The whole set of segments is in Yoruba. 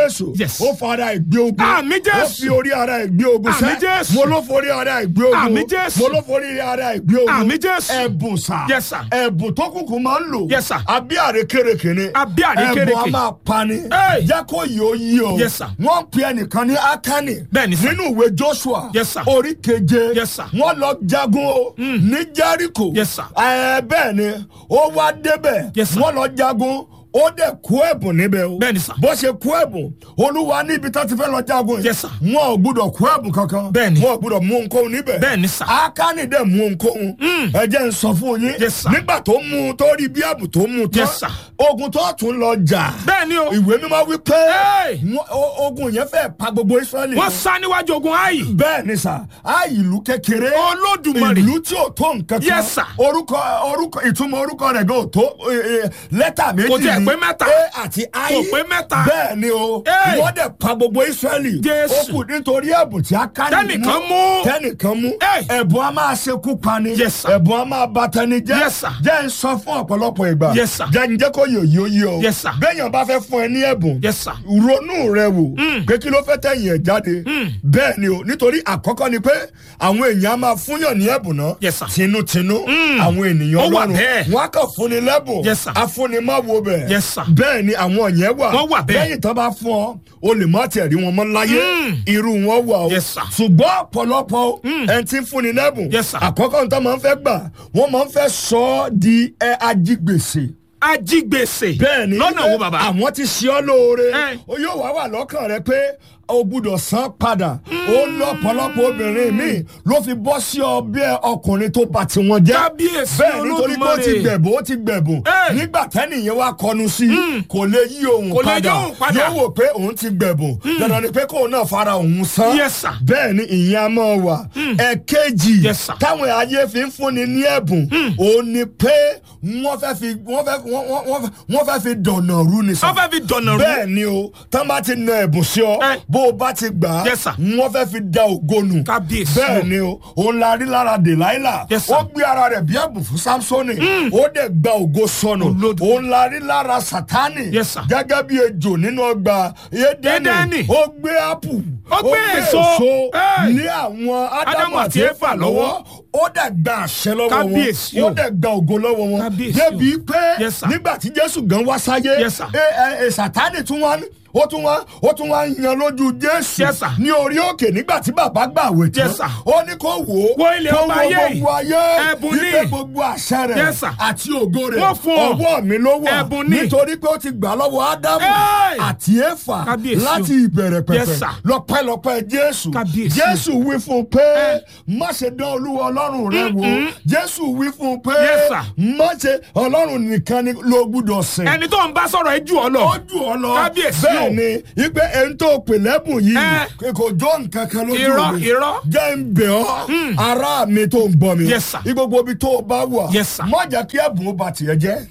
jésù Yes. ó fa ara ẹ̀ gbé ogun Àmín Jésù. ó fi orí ara ẹ̀ gbé ogun Àmín Jésù. mo ló forí ara ẹ̀ gbé ogun Àmín Jésù. mo ló forí ara ẹ̀ gbé ogun Àmín Jésù. ẹ̀bùn sà Yes, sir. ẹ̀bùn tó kùkù máa ń lò Yes, sir. àbí àrékèrèké ni Àbí àrékérekè. ẹ̀bùn a máa pa ni Hey. jẹ́ kó yìí ó yí o Yes, sir. wọ́n pe ẹnìkan ní akani Bẹ́ẹ̀ni, sir. nínú ìwé joshua Yes, sir. orí keje Yes, sir. wọ́n lọ jagun o ní jericho Yes, sir. ẹ bẹ́ẹ̀ ni ó wá débẹ̀ Yes, sir. wọ́n lọ jagun ó dẹ̀ kó ẹ̀bùn níbẹ̀ o Bẹ́ẹ̀ni, sir. bó ṣe kó ẹ̀bùn olúwa níbi tó ti fẹ́ lọ jagun yìí Yes, sir. wọn ò gbúdọ̀ kó ẹ̀bùn kankan Bẹ́ẹ̀ni. wọn ò gbúdọ̀ mú ohunkóhun níbẹ̀ Bẹ́ẹ̀ni, sir. akani dẹ̀ mú ohunkóhun ẹ jẹ́ n sọ fún yín Yes, sir. nígbà tó mú un tó rí bí ẹ̀bùn tó mú un tán Yes, sir. ogun tó tún lọ jà bẹ́ẹ̀ni o ìwé mímọ́ wí pé Hey! wọ́n- o- ogun yẹn fẹ́ pa gbogbo israẹli wọ́n sá níwájú ogun ayi bẹ́ẹ̀ ni sà á ìlú kékeré Olódùmarè. ìlú tí ò tó nǹkan kan Yes, sir. orúkọ orúkọ ìtumọ̀ orúkọ rẹ̀ gan ò tó eh, eh, lẹ́tà méjì Kò tiẹ̀ ni. pé mẹ́ta. a àti i Kò pé mẹ́ta. bẹ́ẹ̀ ni o Hey! wọ́n dẹ̀ pa gbogbo israẹli Jésù. ó kù nítorí ẹ̀bùn tí a ká Tẹ́nìkan mú. tẹ́nìkan mú Hey! ẹ̀bùn a máa ṣekú pani Yes, sir. ẹ̀bùn a máa ba tẹni jẹ́ Yes, sir. jẹ́ ń sọ fún ọ̀pọ̀lọpọ̀ ìgbà Yes, sir. jẹ́ ń jẹ́ kó yòó yóò yí o Yes, sir. béèyàn bá fẹ́ fún ẹ ní ẹ̀bùn Yes, sir. ronú rẹ wò pé kí ló fẹ́ tẹ̀yìn ẹ̀ jáde bẹ́ẹ̀ ni o nítorí àkọ́kọ́ ni pé àwọn èèyàn á máa fúnyàn ní ẹ̀bùn náà Yes, sir. tinútinú àwọn ènìyàn Ó wà ọlọ́run bẹ́ẹ̀. wọn á kàn fúnni lẹ́bùn Yes, sir. afúnimáwo bẹ̀ Yes, sir. bẹ́ẹ̀ ni àwọn yẹn wà Wọ́n wà bẹ́ẹ̀. lẹ́yìn tó bá fún ọ o lè má tẹ̀ rí wọn mọ́ láyé irú wọn wà o Yes, sir. ṣùgbọ́n ọ̀pọ̀lọpọ̀ ẹni tí ń fúnni lẹ́bùn Yes, sir. àkọ́kọ́ nǹkan máa ń fẹ́ gbà wọ́n máa ń fẹ́ sọ ọ́ di ẹ ajígbèsè ajigbèsè bẹ́ẹ̀ni lọ́nà wo bàbá àwọn ti ṣe ọ́ lóore Ẹ. ó yóò wá wà lọ́kàn rẹ pé o gbúdọ̀ san padà ó lọ́pọ̀lọpọ̀ obìnrin mi ló fi bọ́ sí ọbẹ̀ ọkùnrin tó bá tiwọn jẹ́ Kábíyèsí bẹ́ẹ̀ nítorí pé ó ti Olódùmarè. gbẹ̀bùn ó ti gbẹ̀bùn Ẹ. nígbà tẹ́nìyẹn wá kọnu sí i kò lè yí òun Kò lè yí padà òun padà. yóò wò pé òun ti gbẹ̀bùn dandan ni pé kóun náà fara òun san Yes, sir. bẹ́ẹ̀ ni ìyẹn a máa wà ẹ̀kejì Yes, sir. táwọn ayé fi ń fúnni ní ẹ̀bùn òun ni pé wọ́n fẹ́ fi wọ́n fẹ́ wọ́n- wọ́n- wọ́n fẹ́- wọ́n fẹ́ fi dọ̀nà rú ni sọ. wọ́n fẹ́ fi dọ̀nà rú bẹ́ẹ̀ ni o tán bá ti na ẹ̀bùn sí ọ Eh. bó o bá ti gbà á Yes, sir. wọ́n fẹ́ fi da ògo nù. Kábíyèsí bẹ́ẹ̀ o. ni o òun la rí lára dèláìlà Yes, sir. ó gbé ara rẹ̀ bí ẹ̀bùn fún samsoni ó dẹ̀ gba ògo sọnù Olódùmarè. òun la rí lára satani Yes, sir. gẹ́gẹ́ bí ejò nínú ọgbà Édẹ́nì. edeni ó gbé apple Ó gbé èso. Hey. ní àwọn ádámù Ádámù àti àti éfà Éfà lọ́wọ́ ó dẹ̀ gba àṣẹ lọ́wọ́ wọn Kábíyèsí ó o. dẹ̀ gba ògo lọ́wọ́ wọn Kábíyèsí débi o. pé Yes, sir. nígbà tí jésù gan wá sáyé Yes, sir. ẹ ẹ ẹ sátánì tún wá ó tún wá ó tún wá yan lójú jésù Yes, sir. ní orí òkè nígbà tí bàbá gbà wẹ̀ tán Yes, sir. ó ní kó wò ó Wo ilẹ̀ kó ọba wo ayé yìí. gbogbo ayé Ẹ̀bùn ní. wípé gbogbo àṣẹ rẹ̀ Yes, sir. àti ògo rẹ̀ Wọ́n fún ọ. ọwọ́ mi ló wà Ẹ̀bùn ní. nítorí pé ó ti gbà lọ́wọ́ ádámù Hey. àti éfà Kábíyèsí o. láti ìbẹ̀rẹ̀ Yes, pẹ̀pẹ̀ sir. lọ́pẹ́lọpẹ́ jésù Kábíyèsí o. jésù wí fún un pé má ṣe dán olúwa ọlọ́run rẹ wò jésù wí fún un pé Yes, sir. má ṣe ọlọ́run nìkan ni ló gbúdọ̀ sìn ẹni tó ń bá sọ̀rọ̀ ẹ jù ọ lọ ó jù ọ lọ Kábíyèsí o. bẹ́ẹ̀ ni ipe ẹni tó pè lẹ́bùn yìí Eh. kò jó nǹkan kan lójú Irọ́, mi irọ́. jẹ́ ń bẹ̀ ọ́ ará mi tó ń gbọ́ mi Yes, sir. igbogbo ibi tó o bá wà Yes, sir. má jẹ́ kí ẹ̀bùn ó ba tiẹ̀ jẹ́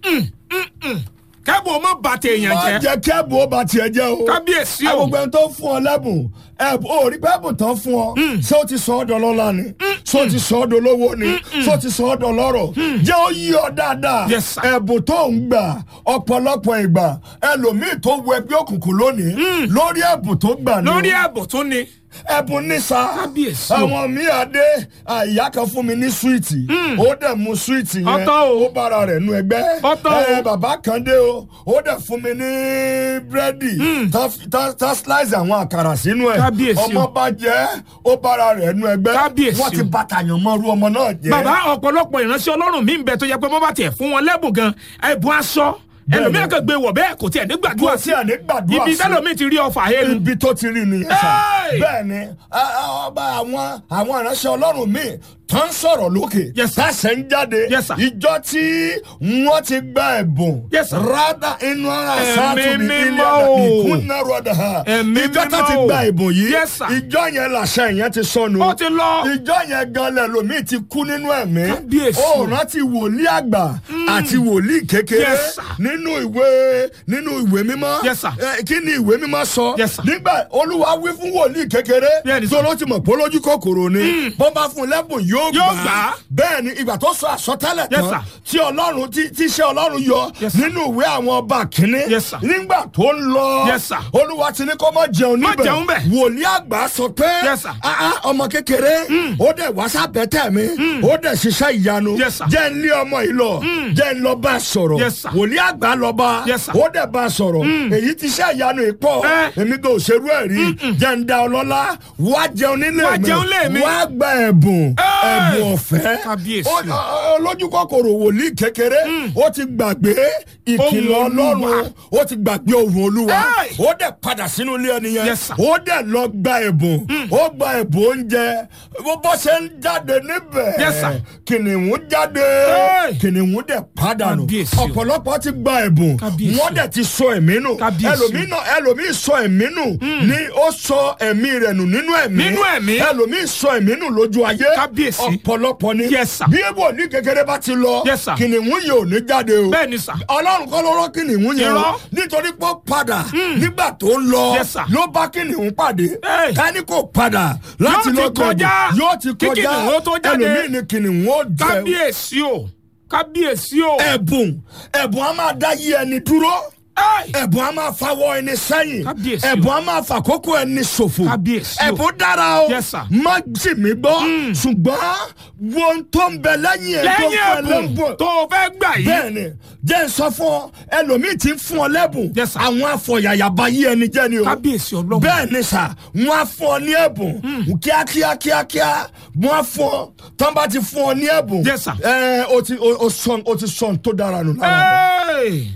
kẹ́bùn ọmọ bàtẹ èèyàn má jẹ́ jẹ́ kí ẹ̀bùn ó ba tiẹ̀ jẹ́ o kábíyèsí o agbègbè ẹni tó fún ọ lẹ́bùn ẹ̀bùn ò rí pé ẹ̀bùn tán fún ọ ṣé ó ti sọ ọ́ dọ̀lọ́lá ni ṣé ó ti sọ ọ́ dolówó ni ṣé ó ti sọ ọ́ dọ̀lọ́rọ̀ jẹ́ ó yí ọ dáadáa Yes, sir. ẹ̀bùn tó ń gbà ọ̀pọ̀lọpọ̀ ìgbà ẹlòmíì tó wọ ẹgbẹ́ òkùnkùn lónìí lórí ẹ̀bùn tó gbà ni o lórí ẹ̀bùn tún ni ẹ̀bùn ní sa Kábíyèsí o. àwọn mi àdé ìyá kan fún mi ní súwìtì ó dẹ̀ mu súwìtì yẹn Ọ̀tọ̀ o. ó bára rẹ̀ nu ẹgbẹ́ Ọ̀tọ̀ o. ẹ, bàbá kan dé o ó dẹ̀ fún mi ní búrẹ́dì tá- tá- tá slice àwọn àkàrà sínú ẹ̀ Kábíyèsí o. ọmọ bá jẹ́ ó bára rẹ̀ nu ẹgbẹ́ Kábíyèsí wọ́n ti o. bàtàyàn mọ́rú ọmọ náà jẹ́ bàbá ọ̀pọ̀lọpọ̀ ìránṣẹ́ ọlọ́run mi ń bẹ tó yẹ pé bọ́ bá tiẹ̀ fún wọn lẹ́bùn gan ẹ̀bùn aṣọ ẹlòmíràn kan gbé wọ̀ bẹ́ẹ̀ kò tiẹ̀ ní gbàdúrà kò sí sí àní gbàdúrà ibi sí. tẹ́lọ̀mí ti rí ọfà hẹ́nu ibi tó ti rí nìyẹn sá Hey! bẹ́ẹ̀ ni a- a- ọba àwọn àwọn ìránṣẹ́ ọlọ́run míì tó ń sọ̀rọ̀ lókè Yes, sir. tàṣẹ ń jáde Yes, sir. ìjọ tí wọ́n ti gba ẹ̀bùn Yes, sir. rádà inú ara Ẹ̀mí sáàtù ní ilé mímọ́ o. ìkúnná rọ̀dà ha Ẹ̀mí ìjọ tó mímọ́ ti o. gba ẹ̀bùn yìí Yes, sir. ìjọ yẹn làṣẹ yẹn ti sọnù ó ti lọ ìjọ yẹn gan lẹ́lòmíì ti kú nínú ẹ̀mí Kábíyèsí. ó rántí wòlíì àgbà àti wòlíì kékeré Yes, sir. nínú ìwé nínú ìwé mímọ́ Yes, sir. Eh, kí ni ìwé mímọ́ sọ Yes, sir. nígbà olúwa wí fún wòlíì wòlíì kékeré Bẹ́ẹ̀ni sà. tó ló ti mọ̀ pé olójú kòkòrò ni bó bá fún un lẹ́bùn yóò Yóò gbà gbà á á. bẹ́ẹ̀ ni ìgbà tó sọ àsọtẹ́lẹ̀ Yes, tán sir. tí ọlọ́run tí tí iṣẹ́ ọlọ́run yọ Yes, sir. nínú ìwé àwọn ọba kínní Yes, sir. nígbà tó ń lọ Yes, sir. olúwa ti ní kó má jẹun Má níbẹ̀ jẹun bẹ̀. wòlíì àgbà sọ pé Yes, sir. "Ah, ah, ọmọ kékeré ó dẹ̀ wá sábẹ́tẹ̀ mi ó dẹ̀ ṣiṣẹ́ ìyanu Yes, sir. jẹ́ ń lé ọmọ yìí lọ jẹ́ ń lọ bá a sọ̀rọ̀ Yes, sir. wòlíì àgbà lọ bá Yes, sir. ó dẹ̀ bá a sọ̀rọ̀ èyí ti ṣe ìyanu ìpọ̀ Eh. èmi kò ṣerú ẹ̀ rí jẹ́ ń da ọlọ́lá wá jẹun nílé Wá mi jẹun lé mi. wá gba ẹ̀bùn Eh. ẹ̀bùn ọ̀fẹ́ Kábíyèsí Ó- ọ- ọ- olójú kòkòrò wòlíì kékeré ó ti gbàgbé ìkìlọ̀ Ohùn Olúwa. ọlọ́run ó ti gbàgbé ohùn olúwa Eh. ó dẹ̀ padà sínú ilé ẹni yẹn Yes, sir. ó dẹ̀ lọ gba ẹ̀bùn ó gba ẹ̀bùn oúnjẹ bó bó ṣe ń jáde níbẹ̀ Yes, sir. kìnìún jáde Hey. kìnìún dẹ̀ padà nù Kábíyèsí o. ọ̀pọ̀lọpọ̀ ti gba ẹ̀bùn Kábíyèsí wọ́n dẹ̀ ti sọ ẹ̀mí nù Kábíyèsí o. ẹlòmíì náà ẹlòmíì sọ ẹ̀mí nù ní ó sọ ẹ̀mí rẹ̀ nù nínú ẹ̀mí Nínú ẹ̀mí. ẹlòmíì sọ ẹ̀mí nù lójú ayé Kábíyèsí. ọ̀pọ̀lọpọ̀ ni Yes, sir. bí èbò ní kékeré bá ti lọ Yes, sir. kìnìún yìí ò ní jáde o bẹ́ẹ̀ ni sà. ọlọ́run kọ́ ló rọ́ kìnìún yẹn o Irọ́. nítorí pé ó padà nígbà tó ń lọ Yes, sir. ló bá kìnìún pàdé Hey. ká ní kò padà láti Yóò ti lọ gbẹ̀bùn. kọjá. yóò ti Kí kọjá kìnìún ó tó jáde. ẹlòmíì ni kìnìún ó jẹ kábíyèsí o kábíyèsí o. ẹ̀bùn ẹ̀bùn á máa dá yí ẹni dúró Ẹ́ẹ̀. ẹ̀bùn á máa fawọ́ ẹni sẹ́yìn Kábíyèsí o. ẹ̀bùn á máa fàkókò ẹni ṣòfò Kábíyèsí o. ẹ̀bùn dára o Yes, sir. má sì mí gbọ́ ṣùgbọ́n wo ohun tó ń bẹ lẹ́yìn ẹ̀ tó lẹ́yìn fẹ́ ẹ̀bùn lẹ́bùn tó o fẹ́ gbà yìí. bẹ́ẹ̀ni jẹ́ n sọ fún ọ ẹlòmíì ti ń fún ọ lẹ́bùn Yes, sir. àwọn afọ̀yàyàbá yí ẹni jẹ́ ni o kábíyèsí ọlọ́run. bẹ́ẹ̀ ni sà wọ́n á fún ọ ní ẹ̀bùn kíákíá kíákíá wọ́n á fún ọ tán bá ti fún ọ ní ẹ̀bùn Yes, sir. ẹ o ti o o sọ o ti sọ ohun tó dára nù lára rẹ. Ẹ́ẹ̀.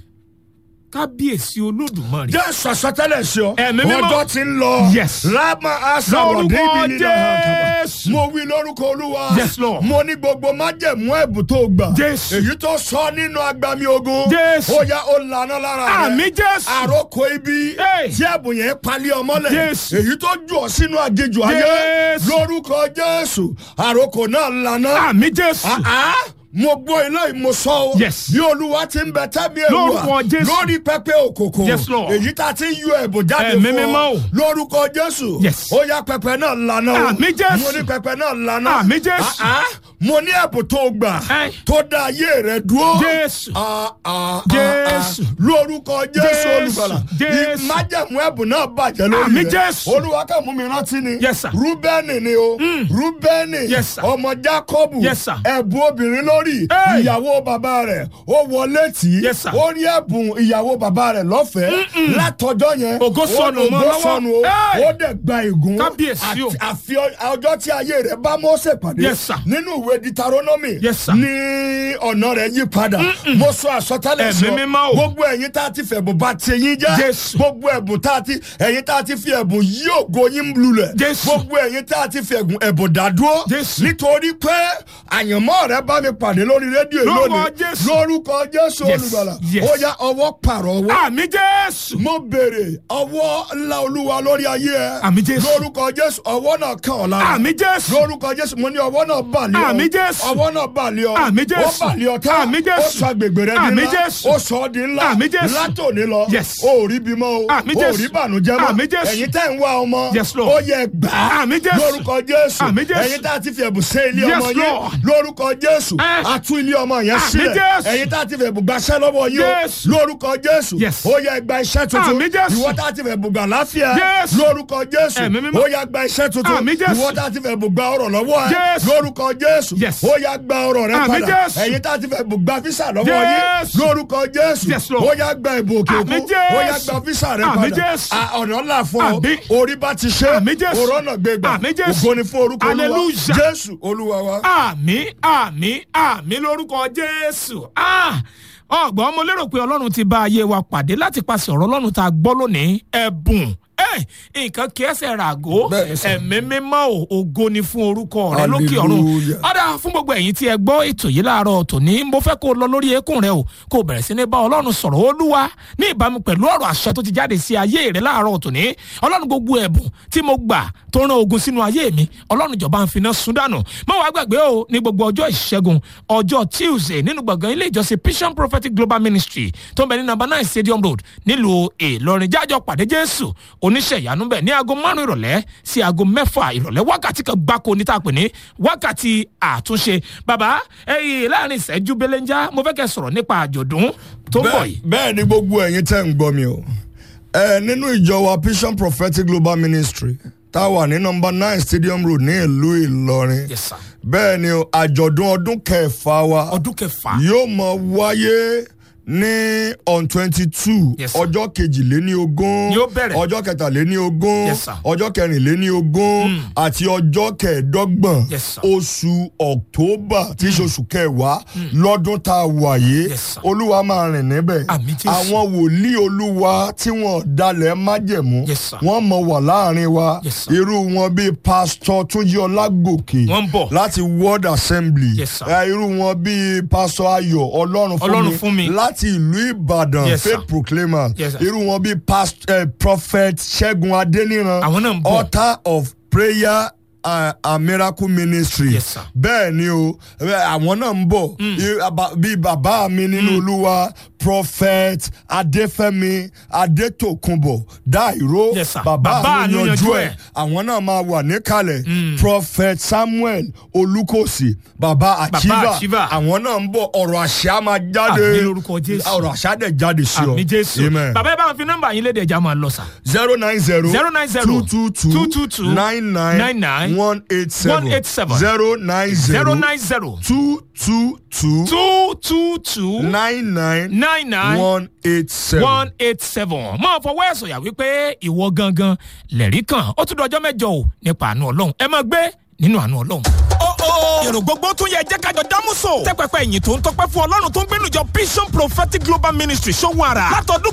kábíyèsí olódùmarè. jẹ́ sọ̀sọ́tẹ́lẹ̀ sí ọ Ẹ̀mí mímọ́. ọjọ́ ti ń lọ Yes. rámà àṣàwọ̀ Lórúkọ débi nínú àkàbà Jésù. mo wí lórúkọ olúwa Yes, Lord. mo ní gbogbo májẹ̀mú ẹ̀bùn tó gbà Jésù. èyí tó sọ nínú agbami ogun Jésù. ó yá ó lànà lára rẹ àmì jésù. àròkọ ibi Hey. tí ẹ̀bùn yẹn palẹ̀ ọmọlẹ̀ Jésù. èyí tó jù ọ sínú àjèjì ayé Jésù. lórúkọ jésù àròkọ náà lànà àmì jésù. àá mo gbọ́ ilé ìmọ̀sọ́ o Yes. bí olúwa ti ń bẹ tẹ́mi Lórúkọ ẹ̀wà Jésù. lórí pẹpẹ òkòkò Yes, Lord. èyí tá a ti ń yọ ẹ̀bùn jáde Ẹ̀mí fún mímọ́ o. ọ lórúkọ jésù Yes. ó yá pẹpẹ náà lànà o Àmì Jésù. mo ní pẹpẹ náà lànà Àmì Jésù. àá mo ní ẹ̀bùn tó gbà Ẹ́. tó dá ayé rẹ dúró Jésù. Ah, ah, ah, Jésù. ah. lórúkọ jésù Jésù. olùgbàlà Jésù. ìmájẹ̀mú ẹ̀bùn náà bàjẹ́ lórí Àmì rẹ Jésù. olúwa kàn mú mi rántí ni Yes, sir. rúbẹ́nì ni o rúbẹ́nì Yes, sir. ọmọ jákọ́bù Yes, sir. ẹ̀bùn obìnrin lórí Hey. ìyàwó bàbá rẹ̀ ó wọlé tì í Yes, sir. ó rí ẹ̀bùn ìyàwó bàbá rẹ̀ lọ́fẹ̀ẹ́ látọjọ́ yẹn Ògo ó- sọnù mọ́ ògo lọ́wọ́. sọnù o Hey. ó dẹ̀ gba ègún Kábíyèsí o. Àti- àfi ọ- ọjọ́ tí ayé rẹ̀ bá Mósè pàdé Yes, sir. nínú ìwé Deuteronomy Yes, sir. ní ọ̀nà rẹ̀ yí padà mo sọ àsọtẹ́lẹ̀ Ẹ̀mí sọ mímọ́ o. gbogbo ẹ̀yin tá a ti fẹ̀bùn bá ti yín jẹ́ Jésù. gbogbo ẹ̀bùn tá a ti ẹ̀yin tá a ti fi ẹ̀bùn yí ògo yín lulẹ̀ Jésù. gbogbo ẹ̀yin tá a ti fi ẹ̀bùn ẹ̀bùn dádúró Jésù. nítorí pé àyànmọ́ rẹ bá mi pàdé lórí rédíò yìí Lórúkọ lónìí Jésù. lórúkọ Jésù Yes, olùgbàlà yes. ó yá ọwọ́ pààrọ̀ ọwọ́ àmì jésù. mo béèrè ọwọ́ ńlá olúwa lórí ayé ẹ Àmì Jésù. lórúkọ Jésù ọwọ́ náà kàn ọ́ lára àmì jésù. lórúkọ jésù mo ní ọwọ́ náà bà lé ọ Àmì Jésù. ọwọ́ náà bà lé ọ Àmì Jésù. ó bà lé ọ tán Àmì Jésù. ó sọ agbègbè rẹ di Àmì ńlá Jésù. ó sọ ọ́ di ńlá Àmì Jésù. látòní lọ Yes. ó rí bímọ o Àmì ó Jésù. rí bànújẹ́ mọ́ Àmì Jésù. ẹ̀yin tẹ́ ń wá ọmọ Yes, Lord. ó yẹ gbà á Àmì Jésù. lórúkọ jésù Àmì Jésù. ẹ̀yin tá a ti fi ẹ̀bùn sé ilé Yes, ọmọ yín Lord. lórúkọ jésù Eh. a tú ilé ọmọ yẹn Àmì sílẹ̀ Jésù. ẹ̀yin tá a ti fi ẹ̀bùn gbaṣẹ́ lọ́wọ́ yín Jésù. o lórúkọ jésù Yes. ó yẹ gba iṣẹ́ tuntun Àmì Jésù. ìwọ tá a ti fi ẹ̀bùn gbà láfíà Jésù. lórúkọ jésù Ẹ̀mí mímọ́. ó yá gba iṣẹ́ tuntun Àmì Jésù. ìwọ tá a ti fẹ́ bù gba ọrọ̀ lọ́wọ́ ẹ Jésù. lórúkọ jésù Yes. ó yá gba ọrọ̀ rẹ Àmì padà Jésù. ẹ̀yin tá a ti fẹ́ bù gba físà lọ́wọ́ yín Jésù. lórúkọ jésù Yes, Lord. ó yá gba ìbò òkè Àmì òkun Jésù. ó yá gba físà rẹ Àmì padà Jésù. À, ọ̀nà ńlá fún ọ Àmì. orí bá ti ṣe Àmì Jésù. òrọ́nà gbégbá Àmì Jésù. ògo ni fún orúkọ olúwa Hallelujah. jésù olúwa wa. àmì àmì àmì lórúkọ jésù Ah! ọgbọ́n mo lérò pé ọlọ́run ti bá ayé wa pàdé láti paṣẹ ọ̀rọ̀ ọlọ́run tá a gbọ́ lónìí ẹ̀bùn ẹ̀, nǹkan kí ẹsẹ̀ ràgó Bẹ́ẹ̀ni sà. ẹ̀mí mímọ́ ò ògo ni fún orúkọ rẹ lókè ọ̀run Hallelujah. ọ̀dà fún gbogbo ẹ̀yin tí ẹ gbọ́ ètò yìí láàárọ̀ tòní mo fẹ́ kó o lọ lórí eékún rẹ o kó o bẹ̀rẹ̀ sí ní bá ọlọ́run sọ̀rọ̀ olúwa ní ìbámu pẹ̀lú ọ̀rọ̀ àṣẹ tó ti jáde sí ayé rẹ láàárọ̀ tòní ọlọ́run gbogbo ẹ̀bùn tí mo gbà tó rán ogun sínú ayé mi ọlọ́run ìjọba ń finá sun dànù má wàá gbàgbé o ní gbogbo ọjọ́ ìṣẹ́gun ọjọ́ tuesday nínú gbọ̀ngàn ilé ìjọsìn vision prophetic global ministry tó ń bẹ ní number nine stadium road nílùú ìlọrin jájọ pàdé jésù oníṣ níṣẹ́ ìyanu bẹ̀ ní aago márùn ìrọ̀lẹ́ sí aago mẹ́fà ìrọ̀lẹ́ wákàtí kan gbáko ní tá a pè ní wákàtí àtúnṣe bàbá ẹyìn láàrin ìṣẹ́jú belenja mo fẹ́ kẹ́ sọ̀rọ̀ nípa àjọ̀dún tó ń bọ̀ bẹ́ẹ̀ yìí. bẹ́ẹ̀ ni gbogbo ẹ̀yin tẹ́ ń gbọ́ mi o ẹ nínú ìjọ wa vision prophetic global ministry tá a wà ní nọmba nine stadium road ní ìlú ìlọrin Yes, sir. bẹ́ẹ̀ ni o àjọ̀dún ọdún kẹfà wa ọdún kẹfà yóò mọ wáyé ní on twenty two Yes, sir. ọjọ́ kejìléní ogún Ni ó bẹ̀rẹ̀. ọjọ́ kẹtàléní ogún Yes, sir. ọjọ́ kẹrìnléní ogún àti ọjọ́ kẹẹ̀ẹ́dọ́gbọ̀n Yes, sir. oṣù october tí í ṣe oṣù kẹwàá lọ́dún tá a wà yìí Yes, sir. olúwa máa rìn níbẹ̀ Àmín Jésù. àwọn wòlíì olúwa tí wọ́n dalẹ̀ májẹ̀mú Yes, sir. wọ́n mọ̀ wà láàrin wa Yes, sir. irú wọn bíi pásítọ̀ túnjí ọlágòkè Wọ́n ń bọ̀. láti world assembly Yes, sir. Eh, irú wọn bíi pásítọ̀ ayọ̀ ọlọ́run Ọlọ́run fún fún mi. mi láti ìlú ìbàdàn Yes, sir. faith proclaimer Yes, sir. irú wọn bíi past eh, prophet ṣẹ́gun adéníran Àwọn náà ń bọ̀. author of prayer uh, a miracle ministry Yes, sir. bẹ́ẹ̀ ni o eh, àwọn náà ń bọ̀ I- aba- bíi bàbá mi nínú olúwa prophet adéfẹ́mi adétòkunbọ̀ dáìró Yes, sir. bàbá Bàbá mi àánú yanjú yanjú ẹ̀ ẹ̀. àwọn náà máa wà níkàlẹ̀ prophet samuel olùkọ́sì bàbá Achieva. àchíva àwọn náà ń bọ̀ ọ̀rọ̀ àṣẹ á máa jáde Àmín lórúkọ Jésù. ọ̀rọ̀ àṣẹ á dẹ̀ jáde sí ọ àmì jésù amen bàbá ẹ bá wọn fi nọ́mbà yín léde ẹja máa lọ sà. zero nine zero zero nine zero two two two two two two nine nine nine nine one eight seven one eight seven zero nine zero zero nine zero two two two two two two nine nine nine nine one eight seven. one eight seven máa fọwọ́ ẹ̀ sọ̀yà wípé ìwọ gangan lẹ̀rí kan ó tún dọjọ́ mẹ́jọ o nípa àánú ọlọ́run ẹ máa gbé nínú àánú ọlọ́run. èrò gbogbo tún yẹ jẹ́ kájọ dámúso. tẹ́pẹ́pẹ́ ìyìn tó ń tọpẹ́ fún ọlọ́run tó ń gbénu jọ vision prophetic global ministry ṣòwò ara. látọdún